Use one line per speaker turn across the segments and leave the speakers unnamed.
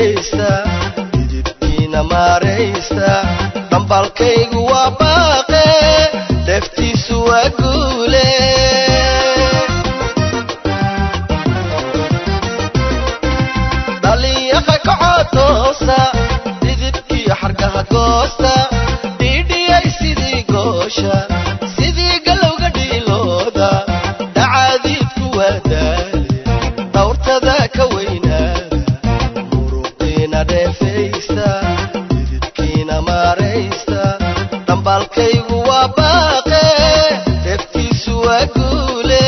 dhegaysta didibkiina maaraysta dhambalkaygu waa baaqe deftiisu waa guule dhalinyaqa kacotoosa didibkiyo xargaha goosta dhiidhiyay sidii goosha sidii galowga dhiilooda dhacaadiidku waa daale dhawrtada ka weynaada muruqiina dheefaysta didibkiina maaraysta dhambaalkaygu waa baaqe deftiisu waa guule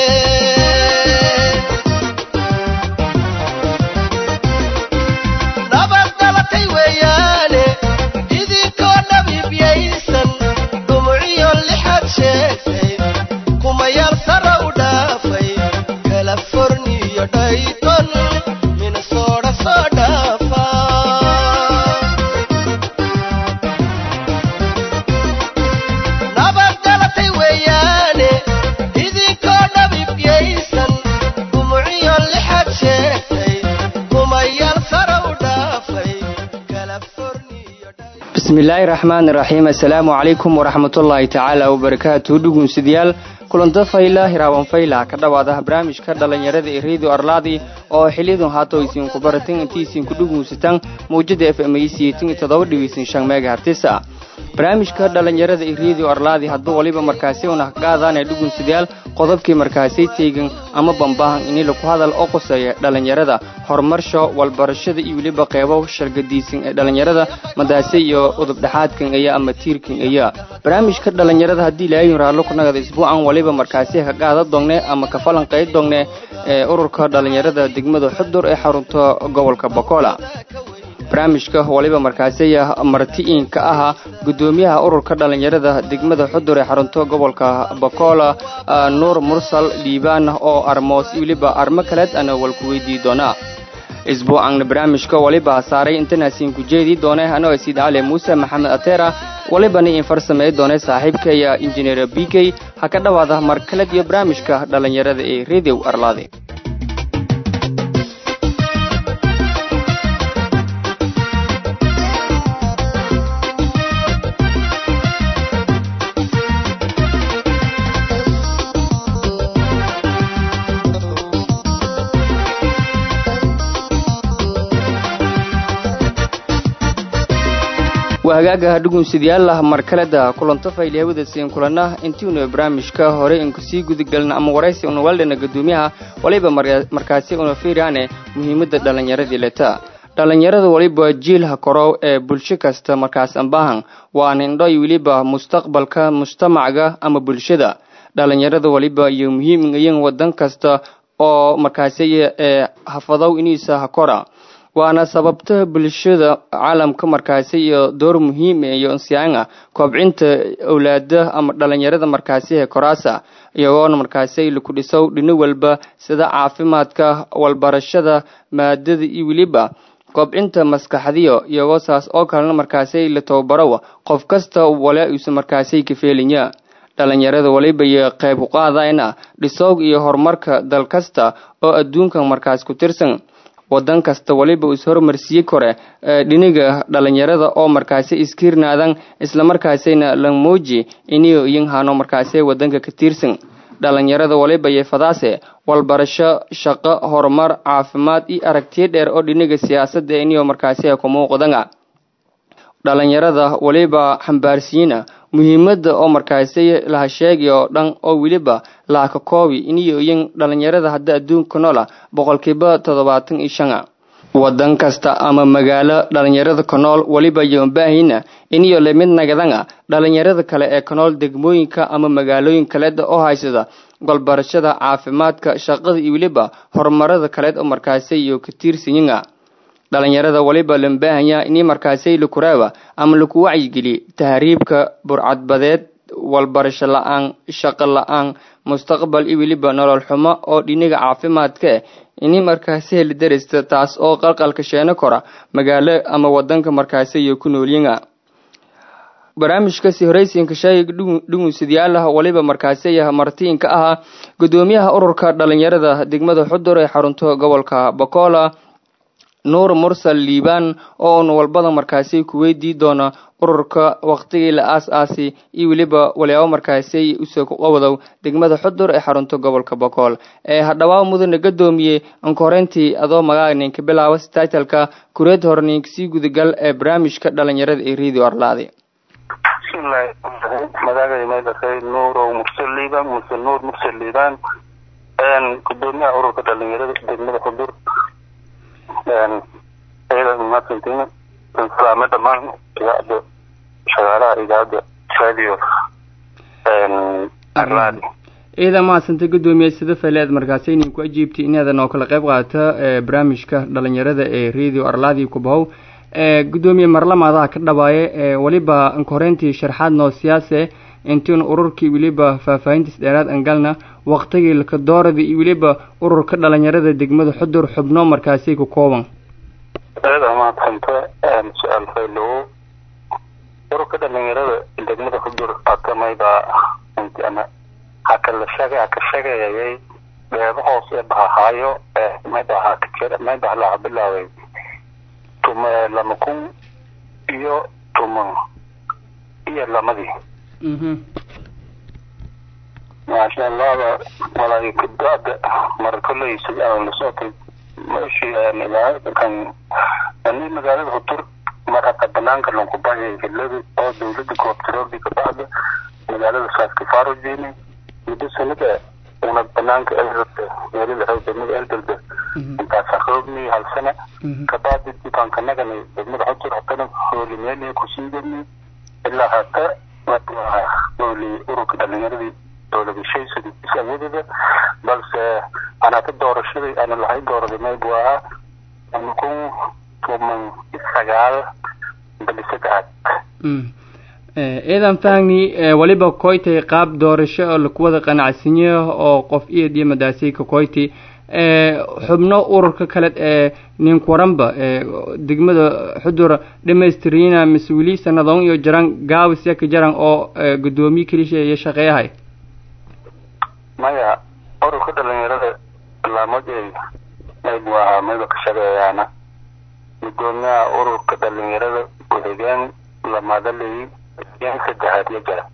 nabad dhalatay weeyaane idinkoo dhabiibyaysan dhumuciyo lixaad sheegtay kumayaal sara u dhaafay californiyo dhayton minnesota soo dhaafa nabad dhalatay weeyaane idinkoo dhabiibyaysan dhumuciyo lixaad sheegtay kumayaal sara u dhaafay californiyo dhayton
bismillaahi raxmaan iraxiim assalaamu calaykum waraxmatullaahi tacaala wabarakaatu dhugunsidayaal kulanta fayla hiraaban fayla ka dhowaada barnaamijka dhallinyarada ee radio arlaadi oo xiliyadun haato isinku baratan intii isinku dhugunsataan mawjada f m todoba megahertisa barnaamijka dhallinyarada ee radio arlaadi hadba waliba markaasi una qaadaanee dhugunsidayaal qodobkii markaasi teegan ama bambaahan ini laku hadal oo qoseeya dhallinyarada horumarsho walbarashada iyo weliba qeybo shargadiisan ee dhallinyarada madaase iyo udubdhexaadkan aya ama tiirkan aya barnaamijka dhallinyarada haddii ilaahay raallo ku nagada isbuucan waliba markaasi ka qaada doongne ama ka falanqayd doongne ee ururka dhallinyarada degmada xudur ee xarunta gobolka bokola barnaamijka waliba markaasiya marti-iinka ahaa gudoomiyaha ururka dhallinyarada degmada xudur ee xarunto gobolka bakola nuur mursal dhiibaan oo armoos weliba armo kaleed ana walku weydii doonaa isbuucanna barnaamijka waliba saaray intanasiin ku jeedii doone anoo siid cali muuse maxamed atera walibana in farsamey doone saaxiibkaya injineer b k ha ka dhowaada mar kaled iyo barnaamijka dhallinyarada ee redio arlaade waa hagaagaha dhugunsidyaalla markaleda kulanto faylihawada siin kulanna intiinu barnaamijka hore inku sii gudagelna ama waraysi una waldhana gadoomiyaha waliba markaasi una fiiraane muhiimadda dhallinyaradii leta dhallinyarada waliba jiilha korow ee bulsho kasta markaas ambahan waa nindhoy weliba mustaqbalka mujtamacga ama bulshada dhallinyarada waliba iyo muhiim iyan wadan kasta oo markaasi ee hafadow iniisa hakora waana sababta bulshada caalamka markaasi iyo door muhiim iyo insiyaanga koobcinta owlaada ama dhallinyarada markaasi ee koraasa iyagoona markaasi laku dhisow dhino walba sida caafimaadka walbarashada maadada iyo weliba koobcinta maskaxdiyo iyagoo saas oo kalena markaasi la tababaro qof kasta wala uusa markaasi ka feelinya dhallinyarada waliba iyo qayb u qaadayna dhisoog iyo horumarka dal kasta oo adduunka markaas ku tirsan wadan kasta waliba is hormarsiye kore dhiniga dhallinyarada oo markaasi iskiirnaadan islamarkaasina la muuji iniyo iyin hano markaasi wadanka ka tiirsan dhallinyarada waliba iyo fadaase walbarasho shaqo horumar caafimaad iyo aragtiyo dheer oo dhiniga siyaasadda iniyo markaasi ku muuqdanga dhallinyarada waliba xambaarsiina muhiimadda oo markaasi laha sheegay oo dhan oo weliba laaka koobi iniyo iyan dhallinyarada hadda adduunka noola boqolkiiba toddobaatan iyo shana wadan kasta ama magaalo dhallinyarada ka nool weliba iyo baahina iniyo lamid nagadanga dhallinyarada kale ee ka nool degmooyinka ama magaalooyin kaleed oo haysada golbarashada caafimaadka shaqada iyo weliba horumarada kaleed oo markaasi iyo ka tiirsanyinga dhallinyarada waliba lambaahanya ini markaasi lakuraaba ama laku wacyigeliye tahriibka burcadbadeed walbarasho la-aan shaqo la-aan mustaqbal iyo weliba nolol xumo oo dhiniga caafimaadka eh ini markaasi heli darista taas oo qalqalka sheeno kora magaalo ama wadanka markaasi iyo ku noolyiga barnaamijkasi horeysiinka shaayig dhugunsidyaalaha waliba markaasi martiinka ahaa gudoomiyaha ururka dhalinyarada degmada xudur ee xarunto gobolka bokola nuur mursal liibaan oo un walbada markaasi ku weydii doona ururka waqtigii la aas-aasi iyo weliba waliyaabo markaasi usoo qawadow degmada xudur ee xarunta gobolka bokool ee hadhawaa mudane gadoomiye ankoreyntii adoo magaaga ninka bilaaba staitalka kureed hor ninka sii gudagal ee barnaamijka dhalinyarada ee radio arlaadi
bismillahi magacay maydhaqay nuurow mursal liibaan muse nuur mursal liibaan gudoomiyaha ururka dhalinyarada degmada xudur ciidan maadsantiin salaame dhammaan idaacadda shaqaalaha idaacadda radio arlaadi
ciidan mahadsanta gudoomiye sida faleed markaasi inin ku ajiibtay inaadan oo kala qayb qaata barnaamijka dhalinyarada ee radio arlaadi kubahow gudoomiye marlamaadaha ka dhawaaye weliba ankoreyntii sharxaad noo siyaase intiina ururkii weliba faahfaahintiis dheeraad angalna waqtigii lakadoorada iyo weliba ururka dhalinyarada degmada xudur xubno markaasi ku kooban
aada mahadsanta su-aal faylowo ururka dhalinyarada degmada xudur akamayba intiana hakala sheegay haka sheegayayay beeba hoos ee bahahaayo mayba haka mayba halaa bilaaway tuma lama kun iyo tuma iyo lamadii maasha allahda walaayo kadaada mar kolley sidaan la socotay meeshii kan ani magaalada hutur mar hata banaanka lanku bahayay hilada oo dawladda goobtiroobi ka baxda magaalada saaskifaaro jeeni muddo sanada una banaanka eldalda meelada raw degmada eldalda intaasa roogni hal sana kabacdi dibaankanagani degmada xutur hatana hooli meeliya kusiigani ilaa hata hooli ururka dhalinyaradii dowladashaysa awoodada balse anaata doorashaday ana lahay dooraday mayb waa lama kun toban sagaal bali saddexaad
ciidan fahni weliba koytay qaab doorasho oo lakuwada qanacsanyo oo qof iyad iyo madaasay ka koyti xubno ururka kale ee ninkuwaranba degmada xudur dhamaystirina mise weli sanadoon iyo jaran gaabis yaka jaran oo gudoomiye kelisha iyo shaqeeyahay
maya ururka dhalinyarada laamoday mayb waa mayba ka shaqeeyaana gudoomiyaha ururka dhalinyarada ku-xigeen lamadaley xigeen saddexaad ya jara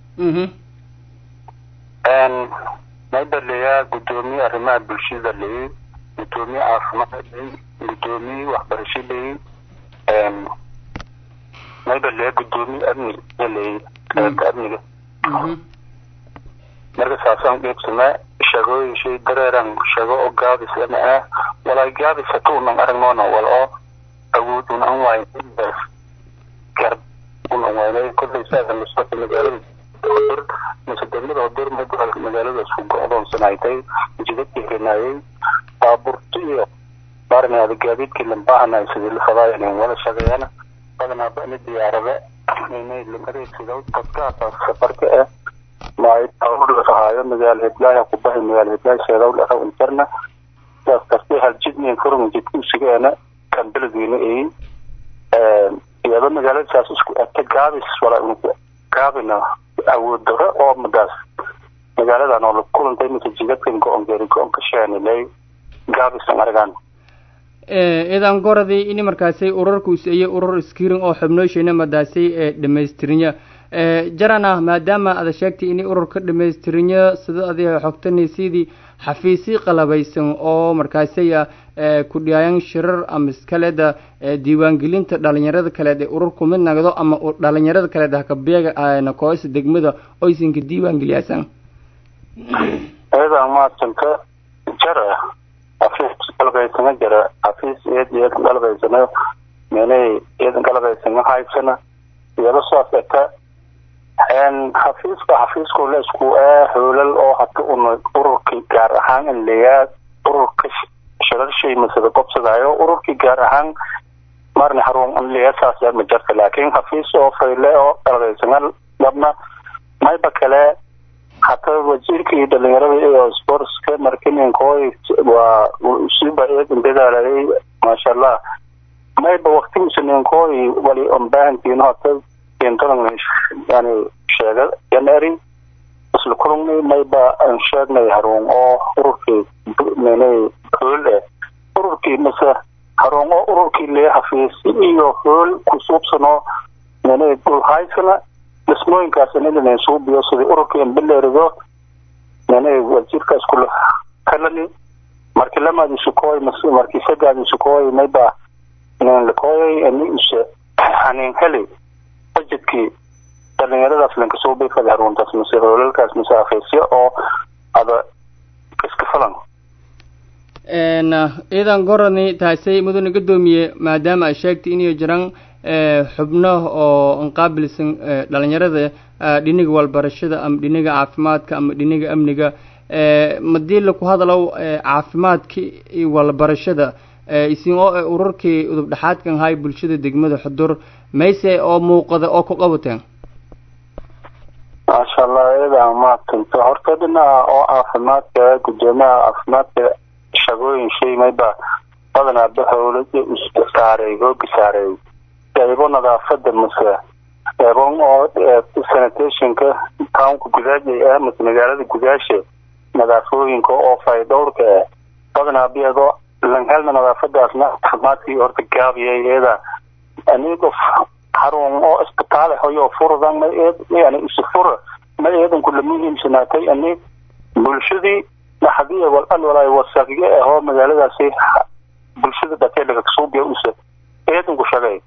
mayba leeyaa gudoomiye arrimaha bulshada leeyey gudoomiye caafimaad leeyey gudoomiye waxbarasho leeyey mayba leeyaa gudoomiye amni ya leeyey qaybta amniga marka saasaan dheegsanaa shaqooyin shay dareeran shaqo oo gaabis ama ah walaa gaabis hatuunan aragnoona wal oo awood un an waayn garb un an waynay kollay saasa lasocota magaalada hodur mise degmada hodur magaalada isku go-doonsanaytay jidadkii rinaayay baaburti iyo maarnaada gaadiidkii lambaahanay sidii la fadaayan wala shaqeeyana badanaa bani diyaarada inay lamareegsido dadkaasa safarka ah maayahaayo magaalo hiblaaha kubahay magaalo hiblaaha sheedawl araw intarna saas kastay haljidniin furun jidkusigeena kan beledweyne ay iyado magaalada saas isku ata gaabis walaa unku gaabina awood daro oo madaas magaaladan oo la kulantay mise jidadkan go-on geeri go-on ka sheenilay gaabisan aragaan
idan goradii ini markaasay urarku is-iyo urur skirin oo xubnooshayna madaasay ee dhamaystirinya jarana maadaama ada sheegtay inay ururka dhamaystirinya sida adiga xogtanaysidii xafiisii qalabaysan oo markaasaya ku dhiyaayan shirar ama iskaleda diiwaangelinta dhalinyarada kaleed ee ururku mid nagdo ama dhalinyarada kaleed hakabeega nakoosa degmada oysinka diiwaangeliyaasan
ayadaa maadsanka jara xafiis qalbaysana jara xafiis iyad iyadan qalbaysana menay iyadan qalbaysana haysana iyado saas eka xafiiska xafiisku la isku ah hoolal oo hata una ururkii gaar ahaan in layaa ururka shirashay masada qobsadaayo ururkii gaar ahaan marni harun in layaa saas yaa ma jarta laakiin xafiis oo fayle oo qalbaysana dhabna mayba kale hata wasiirkii dhalinyarada iyo sportska markininkooy waa siba eedan dadaalayay maasha allah mayba waktigiisa ninkooy wali onbaahantiin hata intadan yani sheega yaneri isla kulungni mayba aan sheegnay haruun oo ururkii menay hool eh ururkii mase harungo ururkii lee hafiisi iyo hool kusuubsano nene dhulhaysana dhismooyinkaasna inay suubiyo sidii ururkii ambileerido nene wasiirkaas kula kalani markii lamaadi sukooy markii sagaadi sukooy mayba nin lakooyay ani use hanin heli budgetkii dhalinyaradaas lanka suubi fadi haruntaas mise hoolalkaas mise hafiisyo oo ada iska falan
ciidan gorani taasay mudane gadoomiye maadaama ay sheegtay inay jiraan xubno oo inqaabilsan dhalinyarada dhiniga walbarashada ama dhiniga caafimaadka ama dhiniga amniga madii laku hadalow caafimaadka iyo walbarashada isin oo ururkii udub dhexaadkan hay bulshada degmada xudur mayse oo muuqada oo ku qabateen
maasha allah iyada maadsanto horta dhinaca oo caafimaadka gudoomiyaha caafimaadka shaqooyin shay mayba badanaa bahowlada iska saaray hooga saaray qeybo nadaafada mase qeybo oo sanitationka townka gudaajay ah mase magaalada gudaasha nadaafooyinka oo faydhowrka ah badanaa biyadoo langhelna nadaafadaasna caafimaadkii horta gaabiyay iyada anigo harun oo isbitaal hoyo furdan ma yani isu fura ma eedan kula muhiimsanaatay ani bulshadii dhaxdii wal al walaay wasaqye ahoo magaaladaasi bulshada dhatee laga suubiya use eedan ku shaqay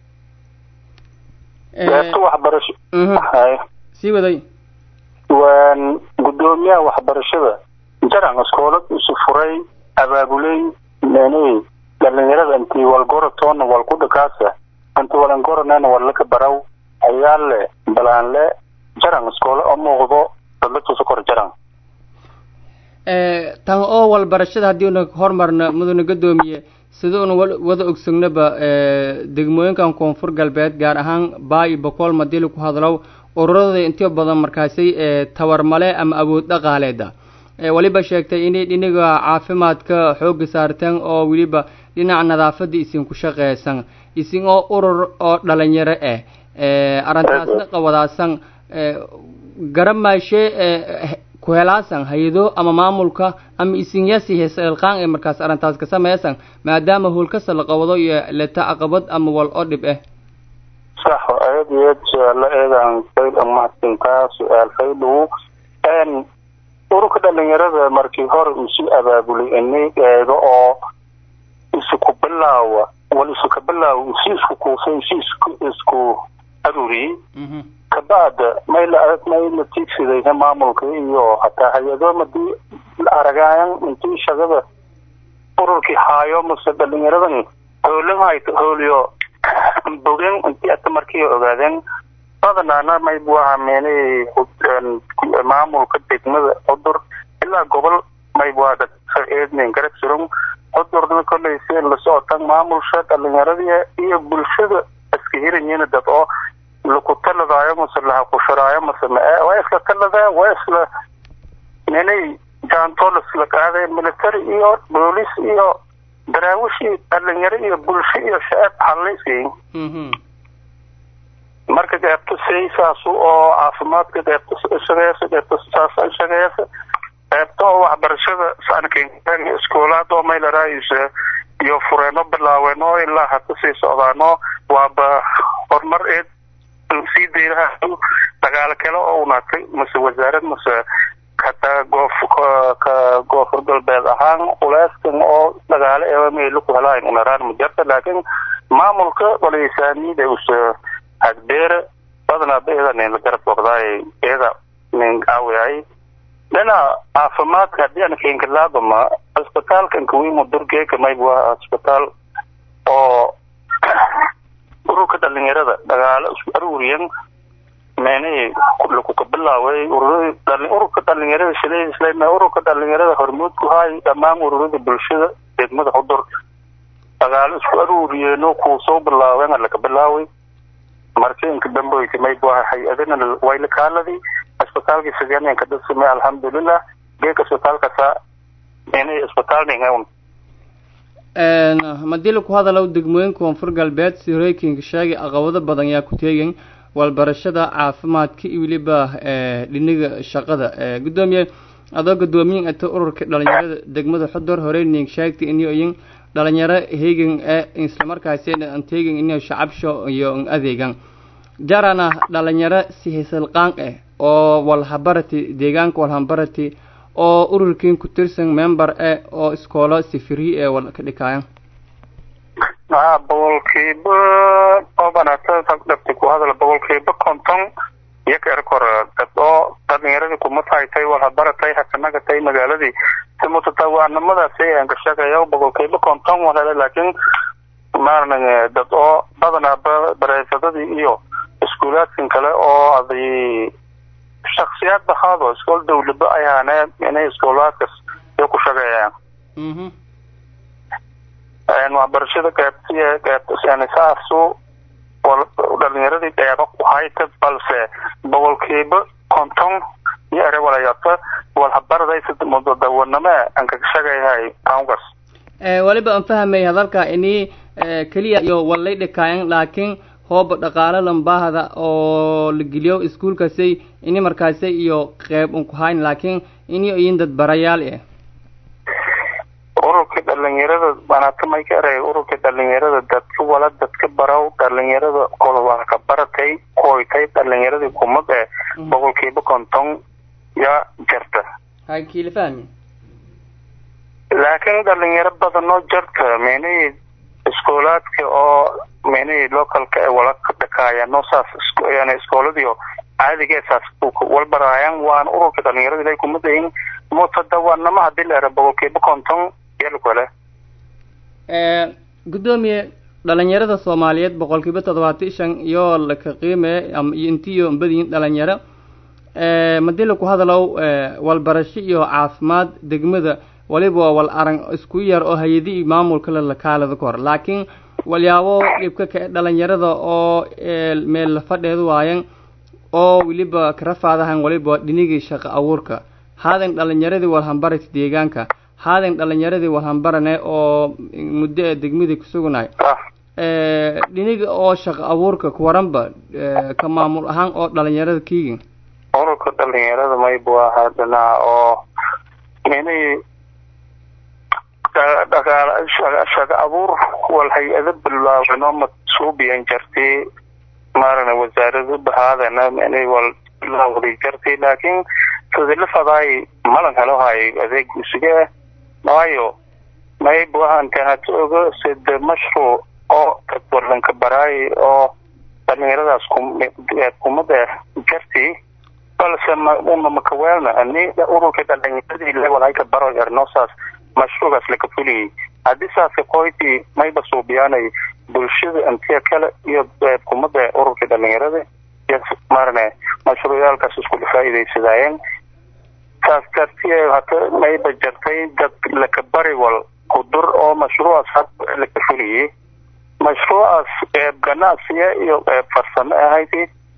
beerta waxbarasho
sii waday
waan gudoomiyaha waxbarashada jaran iskoolad isu furay abaabuley nene dhalinyarada intii walgoratoona walkudhakaasa inta walangoranena walaka baraw ayaa le balaan le jaran iskoole oo muuqdo dadlatusa kor jaran
tan oo walbarashada haddii una hormarna mudane gadoomiye sida una wada ogsognaba degmooyinkan koonfur galbeed gaar ahaan baa iyo boqol madili ku hadlow ururada intii badan markaasay tawarmale ama awood dhaqaaleeda weliba sheegtay inay dhinaga caafimaadka xooga saarteen oo weliba dhinaca nadaafada isin ku shaqeysan isin oo urur oo dhalinyaro ah arrintaasna qawadaasan garamaashe ku helaasan hay-ado ama maamulka ama isinyasi heeselqaan ee markaas arrintaas ka sameysan maadaama howlkasta la qabado iyo leta caqabad ama wal oo dhib ah
sax aad iyo aad su-aalo eedan fayl mahadsantaa su-aal faylow ururka dhalinyarada markii hore isu abaabulay ini eego oo isu ku bilaawa wal isu ka bilaawa isi isku kuusay isi isku isku aruriyey kabacda may la may la tiigsiday maamulka iyo hataa hay-ado madii aragaayan intii shaqada ururkii haayo mase dhalinyaradan hoolan hayto hooliyo bogen intii ata markii ogaadeen badanaana may buu hameenay maamulka degmada cudur ilaa gobol may buu eednen garab surun cudurna kolley si la socotan maamulsha dhalinyaradii iyo bulshada iska helayiin dad oo laku taladaayo mase lahakushiraayo mase mae waa isla taladaa waa isla ninay jaantoolas la qaaday military iyo boolis iyo daraawishi dhalinyaro iyo bulsho iyo shacab xallaysiin marka qeybta saysaasu oo caafimaadka qeybta shaqeeysa qeybta saasa shaqeeysa qeybta oo waxbarashada sankan iskoolaad oo maylaraayisa iyo fureeno bilaaween oo ilaa haka sii socdaano waaba horumar eed sii daylaha dagaalo kale oo unaatay mase wasaarad mase hataa goof ka koonfur galbeed ahaan culeyskan oo dagaalo eeba meelo ku helaan unaraan majarta laakiin maamulka walisaanida use hadbeere badanaa beeda nin la garab waqdaay eeda nin aawayay dhinaca caafimaadka haddii aan keenkalaadama cisbitaalkan kawiimo durgeeka mayb waa cisbitaal oo ururka dhalinyarada dagaalo isku aruuriyan meenay laku ka bilaaway ururka dhalinyarada shiday isla ururka dhalinyarada hormuud ku haay dhammaan ururada bulshada degmada xudur dagaalo isku aruuriyeeno kuu soo bilaaween laka bilaaway markiinka damboyka mayb waa hay-adana wayla kaaladii cisbitaalkii sideeanka dasame alxamdulilah geeka cisbitaalkasa meenay cisbitaal ningawn
madii laku hadalow degmooyinka koonfur galbeed sirooyinka sheegay aqabado badan yaa ku teegin walbarashada caafimaadka iyo weliba dhiniga shaqada guddoomiye adoo guddoomiyin ata ururka dhalinyarada degmada xudur horey ning sheegtay iniyo iyin dhalinyaro heegan ee islamarkaasina aan teegin inay shacabsho iyo an adeegan jarana dhalinyaro si hisalqaan ah oo walhabarati deegaanka walhabarati oo ururkiin ku tirsan member eh oo iskoolo si free ee wal ka dhikaayan
haa boqolkiiba oo banaata dhabti ku hadal boqolkiiba konton iyaga erkor dad oo dhalinyaradii kuma tahaytay walhabaratay hakanagatay magaaladii si mutatawaanimadaasi aan ka sheegaya boqolkiiba konton walhele laakiin maarna dad oo badanaa bareefadadii iyo iskuulaadkan kale oo aday shaksiyaad bahaado iskool dawlaba ay haaneen inay iskoolaadkas iyo ku shaqeeyaan waxbarashada gaabtiya gaabtisaasu dhalinyaradii dheeba ku hayta balse boqolkiiba konton iyo ere walayata walhabaradaysa mudadawaname aan kaga shaqeeyahay aunkas
waliba aan fahmay hadalka ini keliya iyo wallay dhikaayan laakiin hooba dhaqaalo lambaahda oo la geliyo iskuulkaasay ini markaasay iyo qeyb un ku hayn laakiin ini iyin dad barayaal eh
ururka dhalinyarada banaata may ka eray ururka dhalinyarada dadka wala dadka baraw dhalinyarada kolwaa ka baratay koytay dhalinyaradii kumad ee boqolkiiba konton yaa jarta
hay kiila fahmi
laakiin dhalinyaro badanoo jarta meenihii iskoolaadka oo meenihii localka ee wala ka dhakaayano saas yani iskooladii caadiga saas walbaraayan waan ururka dhalinyarada ilay kumadayin mutadawanamo hadii la era boqolkiiba konton yalkale
guddoomiye dhalinyarada soomaaliyeed boqolkiiba toddobaatan shan iyo laka qiime iyo intiyo badiyin dhalinyaro madii laku hadalow walbarasho iyo caafimaad degmada waliba wal arag isku yar oo hay-adihii maamulka le lakaalada ka hor laakiin walyaabo dhibka ka dhalinyarada oo meel la fadheedu waayan oo weliba karafaadahan waliba dhinigii shaqo abuurka haadan dhalinyaradii walhambarati deegaanka haadan dhalinyaradii walhambarane oo muddo ee degmadii kusugunahay dhiniga oo shaqo abuurka kuwaranba ka maamul ahaan oo dhalinyarada kiigin
ururka dhalinyarada maybu ahaa dhinaca oo inay dhaqaal shaqo abuur wal hay-ado bilaabanoo masuubiyan jartay maarana wasaaradu bahaadana inay wal bilaawday jartay laakiin sidila fadaay malan helo hay adeeg isuga waayo maybu ahaanteen hata oga sida mashruuc oo dadwalanka baraay oo dhalinyaradaas kumada jartay balse uma makaweelna ani ururka dhalinyaradii level ka baro ernosaas mashruucaas laka fuliyay haddii saaska qoyti mayba suubiyaanay bulshada intiya kale iyo kumada ururka dhalinyarada iyo maarane mashruucyaalkaas iskula faa'iidaysadaayeen saas dartiye hata mayba jartay dad laka bari wal kudur oo mashruucaas had laka fuliyay mashruucaas eeb ganacsiya iyo eeb farsamo ahayd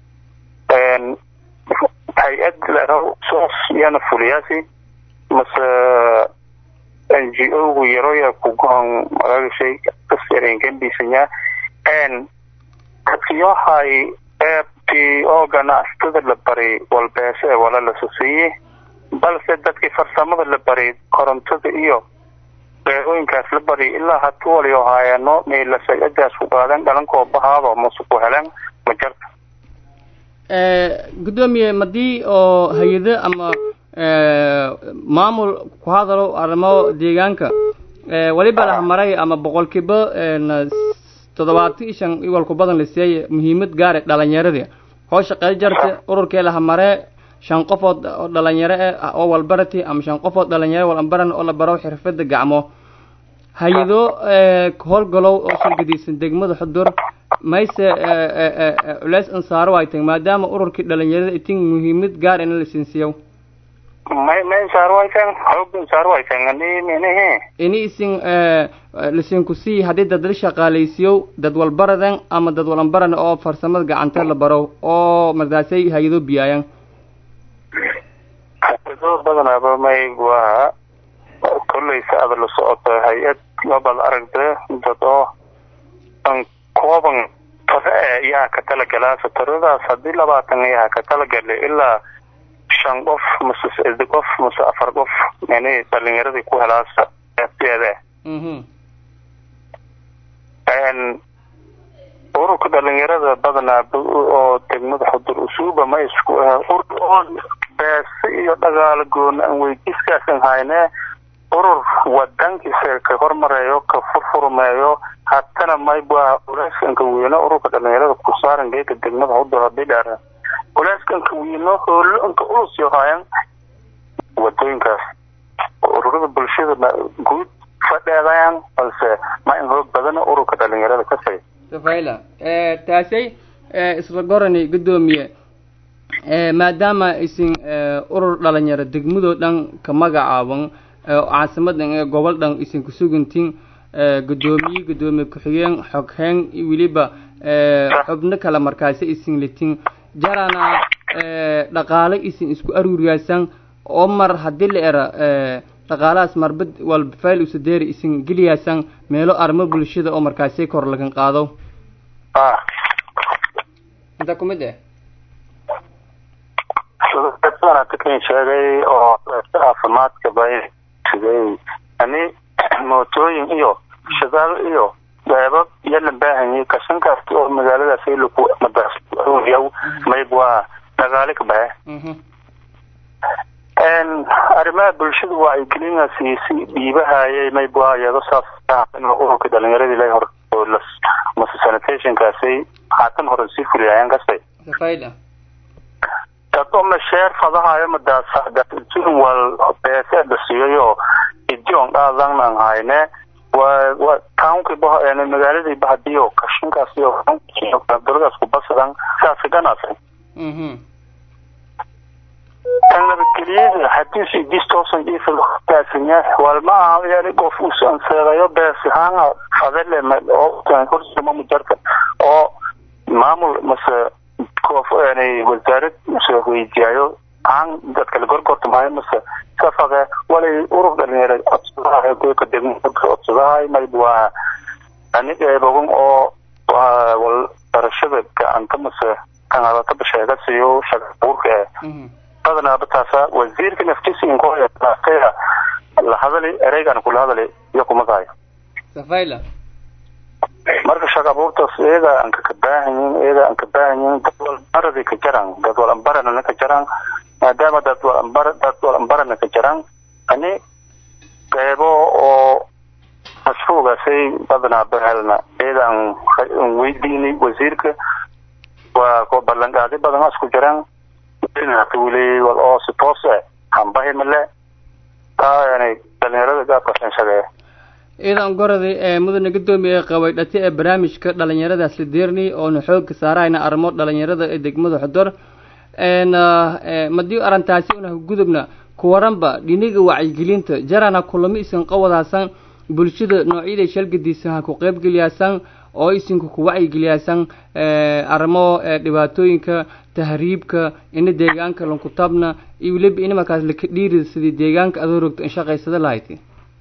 hay-ad soos iyana fuliyaasi mase n g o gu yaroya kugohan magagashay kasyarenkambiisanya n dadkiyohay eebtii oo ganacsatada la bari walbeese ee wala la sosiiyey balse dadkii farsamada la bari korontada iyo beerooyinkaas la bari ilaa hatu waliyo haayano meelasagadaas ku qaadan dhalankoo bahaado mase ku heleen ma jarta
guddoomiye madii oo hay-ado ama maamul ku hadalo arrimo deegaanka waliba lahmaray ama boqolkiiba toddobaatan shan iwalku badan la siiyay muhiimad gaare dhalinyaradii hoo shaqey jarta ururkee lahamaree shan qofood oo dhalinyaro ah oo walbarati ama shan qofood dhalinyaro walbaran oo la baro xirfada gacmo hay-ado howlgalow oo shirgadiisan degmada xudur mayse culeys ansaaro ay tahay maadaama ururkii dhalinyarada itin muhiimad gaar ina la siinsiiyo
may may saarwaytan xoog saarwaytan ani minihi
ini isin lasinku sii haddii dad la shaqaalaysiiyo dad walbaradan ama dad walanbaran oo farsamada gacanta la baro oo markaasay hay-ado biyaayan
hay-ado badanaaba may waa kolleysa ada la socoto hay-ad labad aragda dad oo an kooban tare e iyaha ka talagalaasa taradaas haddii labaatan iyaha ka talagale ilaa shan qof mase sedi qof mase afar qof yani dhalinyaradii ku helaasa eedeeda ururka dhalinyarada badanaa oo degmada xudur usuuba ma isku urur oo beese iyo dhagaalo goona aan weydiiskaasan hayne urur wadankiisa ka hormareeyo ka furfurmeeyo hatana mayba uleeskanka weyno ururka dhalinyarada kusaaran geeka degmada xudur hadii dheer uleeskanka weyno hoolo inka ulus yohaayan wadooyinkaas ururada bulshada guud fadheedayaan balse ma in hoog badana ururka dhalinyarada ka say
safayla taasay isla gorani guddoomiye maadaama aysin urur dhalinyaro degmadoo dhan ka magacaaban caasimadan ee gobol dhan isin kusugantiin guddoomiye guddoomiye ku-xigeen xogheen weliba xubno kale markaasi isin litin jarana dhaqaale isin isku aruuriyaasan oo mar haddii la era dhaqaalahaas marbad walba fail usadeeri isin geliyaasan meelo arrimo bulshada oo markaasi kor lagan qaado inta kumid eh
kan sheegay oo caafimaadka bay sidey ani mootooyin iyo shadaal iyo beebab iyo la baahanyay kashankaas oo magaaladaas laku madaasyaw mayb waa dhaqaale ka bahe arrimaha bulshada waa ay gelinasi dhiibahayay mayb waa iyado saas ururka dhalinyaradii la hor mase sanitationkaasay haatan hore sii fuliyayaan kastay
safayda
dad oo masheer fadahayo madaasjin wal beese dhasiyayo idion dhaadan aan hayne waa waa townkii bah magaaladii bahadiyo kashinkaas iyo daladaas ku basadan saasi ganasay tan nabadgeliyada hadii si distoosan ifilkaasinya walma aha yani qof usanseedayo beesihaanga fadele oo horsima mujarta oo maamul mase koof yani wasaarad mase weydiyayo aan dadka la gorgorta mahayo mase safade walay urur dhalinyaro codsadahay goyka degmada codsadahay mayb waa aniga eebogan oo waa wal barashada gacanta mase kanadata basheega siiyo shaqa abuurka ee badanaaba taasa wasiirka naftiisa inkoya la hadali ereygan kula hadali iyo kumadahayo
safayla
marka shaqa abuurtaas iyaga aan ka kabaahanyin iyaga aan kabaahanyin dad walbaradi ka jaran dad walambarana ka jaran maadaama dad walambar dad walambarana ka jaran ani qeybo oo mashruugaasay badanaa bahelna iyaga aan weydiinay wasiirka waa ko ballanqaadi badan isku jiraan wili oo si toos eh hambahi male taa yani dhalinyarada gaabkasan shageeya
iidan goraday ee mudane guddoomiye qabay dhati ee barnaamijka dhalinyaradaas la deernay oona xoogga saarayna arrimo dhalinyarada ee degmada xudor madii arrintaasi una gudubna kuwaranba dhiniga wacyigelinta jarana kulamo isin qawadaasan bulshada noocyada shalgadiisa ha ku qeybgeliyaasan oo isinku ku wacyigeliyaasan arrimo dhibaatooyinka tahriibka ina deegaanka lankutabna iyo weliba ina markaas laka dhiirida sidii deegaanka adoo rogto in shaqaysada lahayd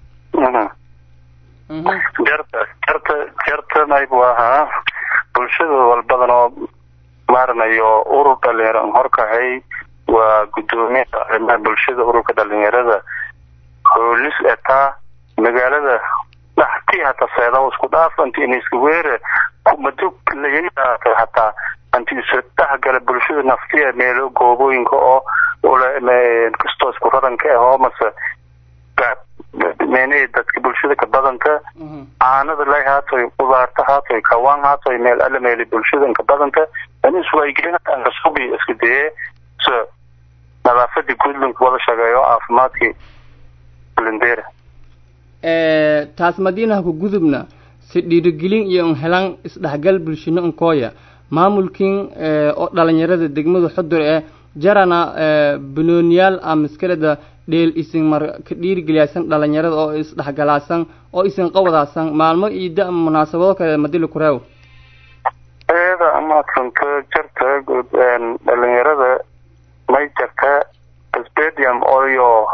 jarta jarta jarta mayb ahaa bulshada walbadan oo maaranayo urur dhalinyaro horkahay waa guddoomiyaha arrimaha bulshada ururka dhalinyarada hoolis etaa magaalada dhaxtii hata seeda isku dhaaf anti iniska weere madug layaata hataa anti isu dhexgala bulshada naftiya meelo goobooyinka oo kastoo isku raranka ahoo mase meenihii dadka bulshada ka badanka caanada lay haatoy qudaarta haatoy kawaan haatoy meel alla meeli bulshada ka badanta aniswaygelinasubi iska dayee se nadaafadii guudland wada shaqeeyo caafimaadkii lindera
taas madiinaha ku gudubna si dhiirigelin iyo un helan isdhexgal bulshino unkooya maamulkin oo dhalinyarada degmada xudur ee jarana banooniyaal ama iskaleda dheel isin mar ka dhiirigeliyaasan dhalinyarada oo isdhexgalaasan oo isin qawadaasan maalmo iida ama munaasabado kale madili kureew
eeda amaadsanto jarta dhalinyarada may jarta stadium oyo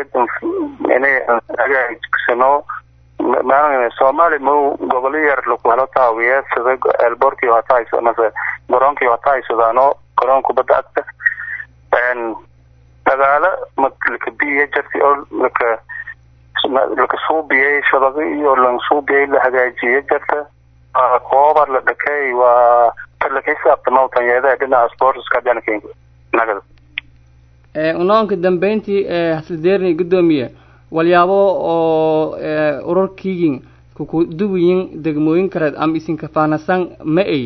hagaajisano soomaali mo gobolo yar laku helo taawiye sida elborkii hata mase garoonkii hata haysadaano garoon kubadda agta dagaalo laka biya jarti oo laka laka suubiyey shabaqi iyo lan suubiyey la hagaajiye jarta koobar la dhakay waa talakaysaabtamaw tanyeedaha dhinaca sportska dhankenka nagada
unoonka dambeyntii haslideerni guddoomiye walyaabo oo urarkiigin kukuduwiyin degmooyin kaleed ama isinka faanasan ma ay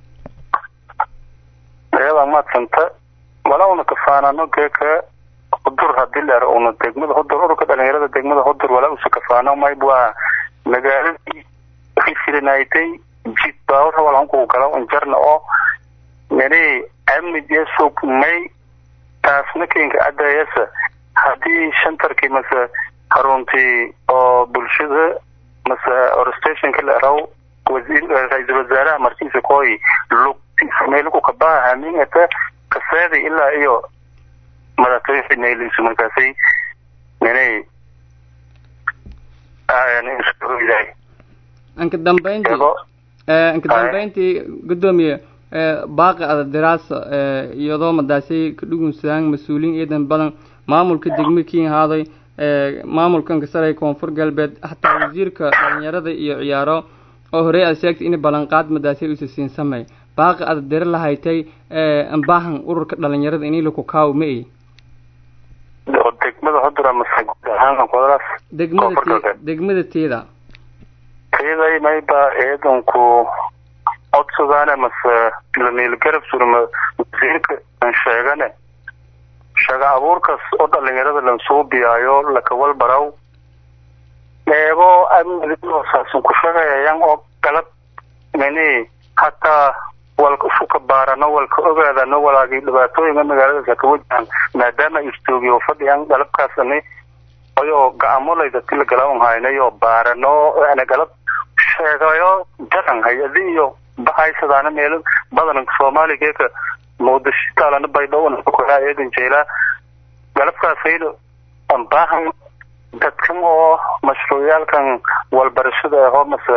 ayada maadsanta wala una kafaanano geeka hudur hadii leer una degmada hudur ururka dhalinyarada degmada hudur wala usa kafaano mayb waa magaaladii risirinaytay jid baawar walanku gala injarna oo meni amid iyo suuq may taasna kenka adayasa haddii shantarkii mase haruntii oo bulshada mase orstationka la eraw wasiir ra-iisul wasaaraha markiisa kooy lug meelku kabaha haminata kaseeda ilaa iyo madaxtooyinka naylisu markaasay menay
anka dambeyntii anka dambeyntii guddoomiye baaqi ada diraasa iyadoo madaasay kadhugunsadaan mas-uuliin ciidan badan maamulka degmo kiin haaday maamulkan kasaray koonfur galbeed hataa wasiirka dhalinyarada iyo ciyaaro oo horey aad sheegtay in ballanqaad madaasay usa siin samey baaqi ada dira lahaytay ambaahan ururka dhalinyarada inay laku kaaw ma ay
degmada hodura mase guud ahaan qodadaas
degmada degmada teeda
teeday mayba ciidanku codsadaane mase lamiil garab surma wasiirka an sheegane shaga abuurkaas oo dhalinyarada lansuubiyaayo lakawal baraw eego amniosaasan ku shaqeeyayan oo galab mini hataa walka usuka baarano walka ogaadano walaagii dhibaatooyinka magaaladaas haka wajahan maadaama istoogiyo fadhiyan galabkaasani ayoo ga'amolayda tila galaawan haynayo baarano ana galab sheegayo jaran hay-adi iyo bahaysadaana meelo badanka soomaaligeeka muqdisho taalana baydhowna kukoraa eedan jeelaa galabkaasaydo ambaahan dadkan oo mashruucyaalkan walbarashada ahoo mase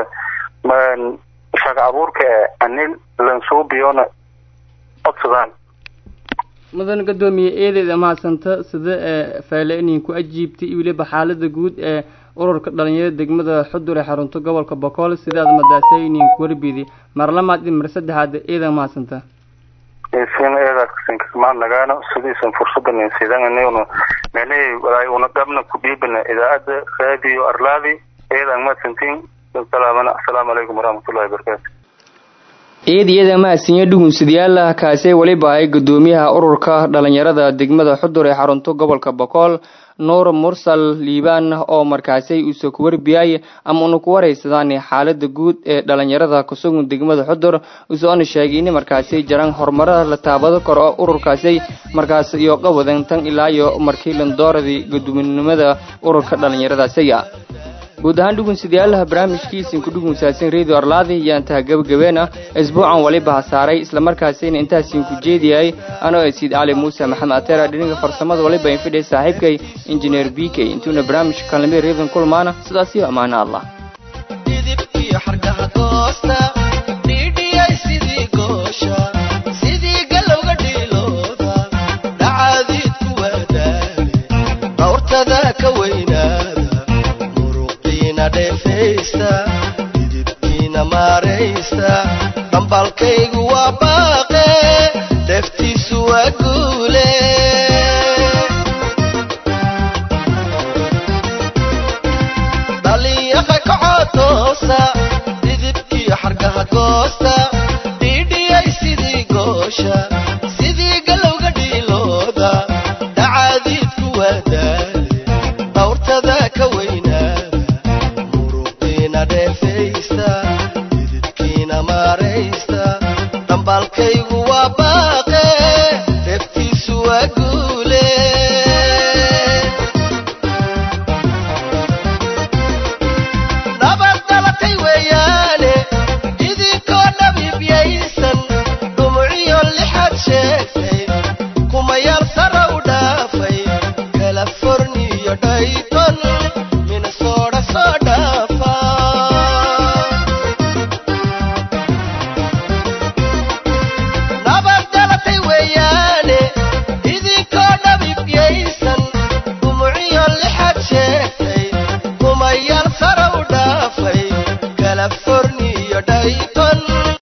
shaqa abuurka e anil lansuubiyona codsadaan
mudan guddoomiye eedeeda mahadsanta sida fayle inin ku ajiibtay iyo weliba xaalada guud ee ururka dhalinyarada degmada xudur ee xarunto gobolka bokool sidaad madaasay inin kuwarbidi marlamaad iyo mar saddexaad eeda mahadsanta
sin eedaasinkamaan nagaano sidiisan fursadan insidananuna mene walaay una dhabna ku dhiibana idaacadda raadiyo arlaadi eedaan mahadsantiin salaamana asalaamu calaykum waraxmatullahi wabarakaatu
eediyada mahadsanyo dhugunsadayaal kaasee weliba ay guddoomiyaha ururka dhalinyarada degmada xudur ee xarunto gobolka bokool nuur mursal liibaan oo markaasay uuse ku warbiyay ama una ku waraysadaan xaalada guud ee dhalinyarada kusugun degmada xudur usoona sheegay in markaasay jaraan horumarada la taabado karo oo ururkaasay markaas iyo qawadan tan ilaa iyo markii landooradii guddoominimada ururka dhalinyaradaasiga guud ahaan dhugunsadayaalaha barnaamijkiisin ku dhugunsaasan radio arlaadi ayaan taha gebagabeena isbuucan waliba hasaaray islamarkaasina intaasiin ku jeediyay anoo siid cali muuse maxamed atera dhinaga farsamada waliba infidhay saaxiibkay injineer b k intuuna barnaamijka kalnimada reedan kulmaana sidaas iyo ammaano allah
didibkiina maaraysta dhambalkaygu waa baaqe deftiisu waa guule dhalinyaqa kacotoosa didibkiyo xargaha goosta dhiidhiyay sidii goosha sidii galowga dhiilooda dhacaadiidku waa daale dhawrtada ka weynaada didibkiina maaraysta dhambalkaygu waa baaqe deftiisu waa guud